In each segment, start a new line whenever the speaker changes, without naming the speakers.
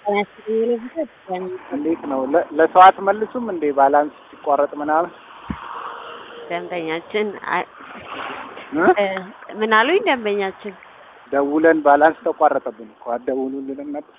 እንዴት ነው? ለ- ለሰው አትመልሱም እንዴ? ባላንስ ሲቋረጥ ምናምን
ደንበኛችን አ-
እ?
እ፣ ምን አሉኝ? ደንበኛችን
ደውለን ባላንስ ተቋረጠብን እኮ አትደውሉልንም ነበር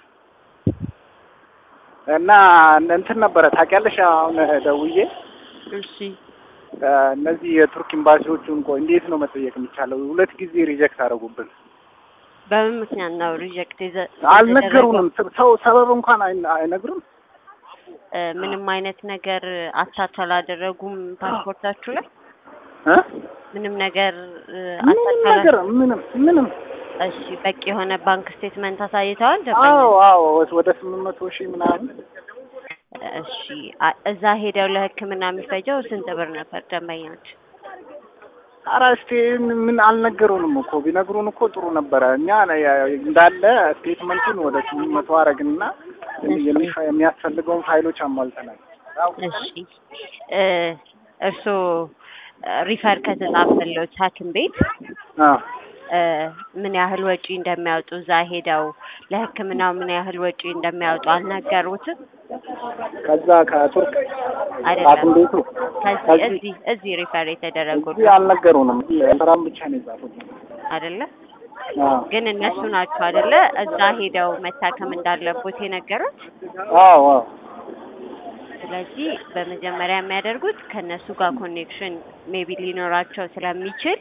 እና እንትን ነበረ ታውቂያለሽ። አሁን ደውዬ
እሺ
እ፣ እነዚህ የቱርክ ኤምባሲዎቹን ቆይ እንዴት ነው መጠየቅ የሚቻለው? ሁለት ጊዜ ሪጀክት አደረጉብን።
በምን ምክንያት ነው ሪጀክት የዘ-
አልነገሩንም። ሰው ሰበብ እንኳን አይ- አይነግሩም።
እ፣ ምንም አይነት ነገር አታች አላደረጉም ፓስፖርታችሁ ላይ
እ?
ምንም ነገር እ፣
ምንም
አታች
ነገር
አላ-
ምንም ምንም
እሺ በቂ የሆነ ባንክ ስቴትመንት አሳይተዋል ደንበኛ
አዎ አዎ ወደ ስምንት መቶ ሺህ ምናምን
እሺ አ- እዛ ሄደው ለሕክምና የሚፈጀው ስንት ብር ነበር ደንበኛች?
ኧረ እስቲ ምን አልነገሩንም እኮ ቢነግሩን እኮ ጥሩ ነበረ። እኛ እንዳለ ስቴትመንቱን ወደ ስምንት መቶ አረግንና የሚፈ- የሚያስፈልገውን ፋይሎች አሟልተናል።
እሺ እ፣ እርስዎ ሪፈር ከተጻፈለት ሐኪም ቤት
አዎ
እ፣ ምን ያህል ወጪ እንደሚያወጡ እዛ ሄደው ለሕክምናው ምን ያህል ወጪ እንደሚያወጡ አልነገሩትም?
ከዛ ከቱርክ
አይደለም
ሐኪም ቤቱ
ከዚህ
ከዚህ
እዚህ እዚህ ሪፈር የተደረጉት
እዚህ አልነገሩንም። ስራም ብቻ ነው የጻፉት።
አይደለ?
አዎ
ግን እነሱ ናቸው አይደለ እዛ ሄደው መታከም እንዳለቦት የነገሩት።
አዎ አዎ
ስለዚህ በመጀመሪያ የሚያደርጉት ከእነሱ ጋር ኮኔክሽን ሜቢ ሊኖራቸው ስለሚችል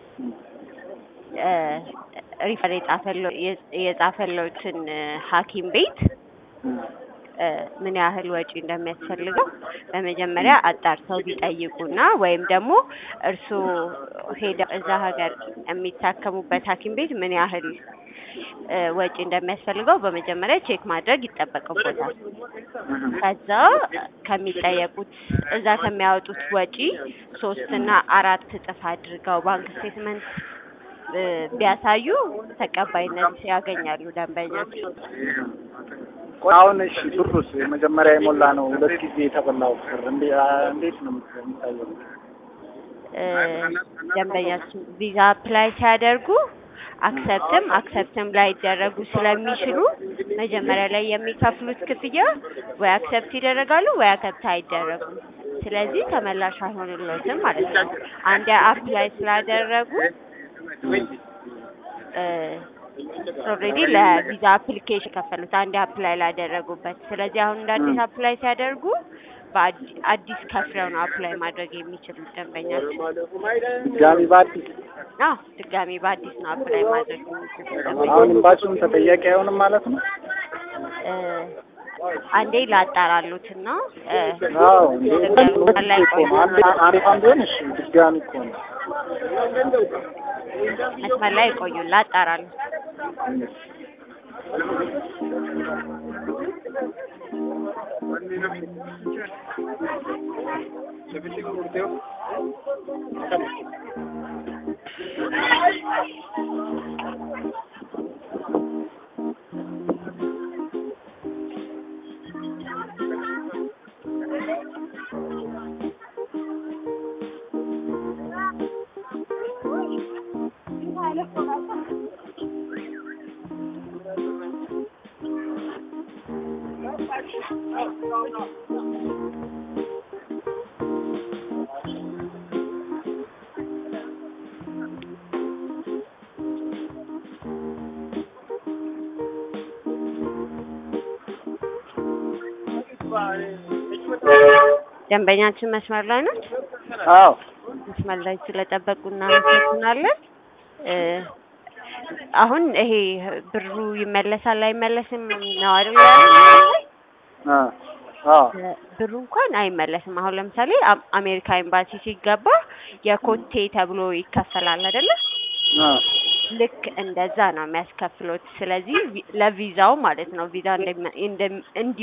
እ፣ ሪፈር የጻፈለው የጻፈለውትን ሐኪም ቤት እ፣ ምን ያህል ወጪ እንደሚያስፈልገው በመጀመሪያ አጣርተው ቢጠይቁና ወይም ደግሞ እርስዎ ሄደው እዛ ሀገር የሚታከሙበት ሐኪም ቤት ምን ያህል እ፣ ወጪ እንደሚያስፈልገው በመጀመሪያ ቼክ ማድረግ ይጠበቅቦታል። ከዛ ከሚጠየቁት እዛ ከሚያወጡት ወጪ ሶስት እና አራት እጥፍ አድርገው ባንክ ስቴትመንት እ፣ ቢያሳዩ ተቀባይነት ያገኛሉ ደንበኞች።
ቆይ አሁን እሺ ብሩስ የመጀመሪያ የሞላ ነው ሁለት ጊዜ የተበላው ብር እንዴ- እንዴት ነው የሚታየው?
እ፣ ደንበኛችን ቪዛ አፕላይ ሲያደርጉ አክሰፕትም አክሰፕትም ላይደረጉ ስለሚችሉ መጀመሪያ ላይ የሚከፍሉት ክፍያ ወይ አክሰፕት ይደረጋሉ ወይ አክሰፕት አይደረጉም። ስለዚህ ተመላሽ አይሆንልዎትም ማለት ነው። አንዴ አፕላይ ስላደረጉ ኦልሬዲ ለቪዛ አፕሊኬሽን ከፈሉት አንዴ አፕላይ ላደረጉበት። ስለዚህ አሁን እንደ አዲስ አፕላይ ሲያደርጉ በአዲ- አዲስ ከፍለው ነው አፕላይ ማድረግ የሚችሉት ደንበኛችን።
ድጋሚ በአዲስ
አዎ ድጋሚ በአዲስ ነው አፕላይ ማድረግ የሚችሉት ደንበኛ
አሁን ኤምባሲውም ተጠያቂ አይሆንም ማለት ነው?
እ፣ አንዴ ላጣራሉትና እ፣
አዎ እንዴ ሁለት ሁለት
ላይ
ጊዜ እኮ ነው። አንድ አንድ ቢሆን እሺ ድጋሚ እኮ ነው።
መስመር ላይ ይቆዩ ላጣራሉ። ደንበኛችን መስመር ላይ ናት።
አዎ
መስመር ላይ ስለጠበቁ እናመሰግናለን። እ፣ አሁን ይሄ ብሩ ይመለሳል አይመለስም ነው አይደል ያሉት?
አ አዎ
እ፣ ብሩ እንኳን አይመለስም። አሁን ለምሳሌ አም- አሜሪካ ኤምባሲ ሲገባ የኮቴ ተብሎ ይከፈላል አይደለ?
አ
ልክ እንደዛ ነው የሚያስከፍሉት። ስለዚህ ቪ- ለቪዛው ማለት ነው ቪዛ እንደሚ- እንደም- እንዲ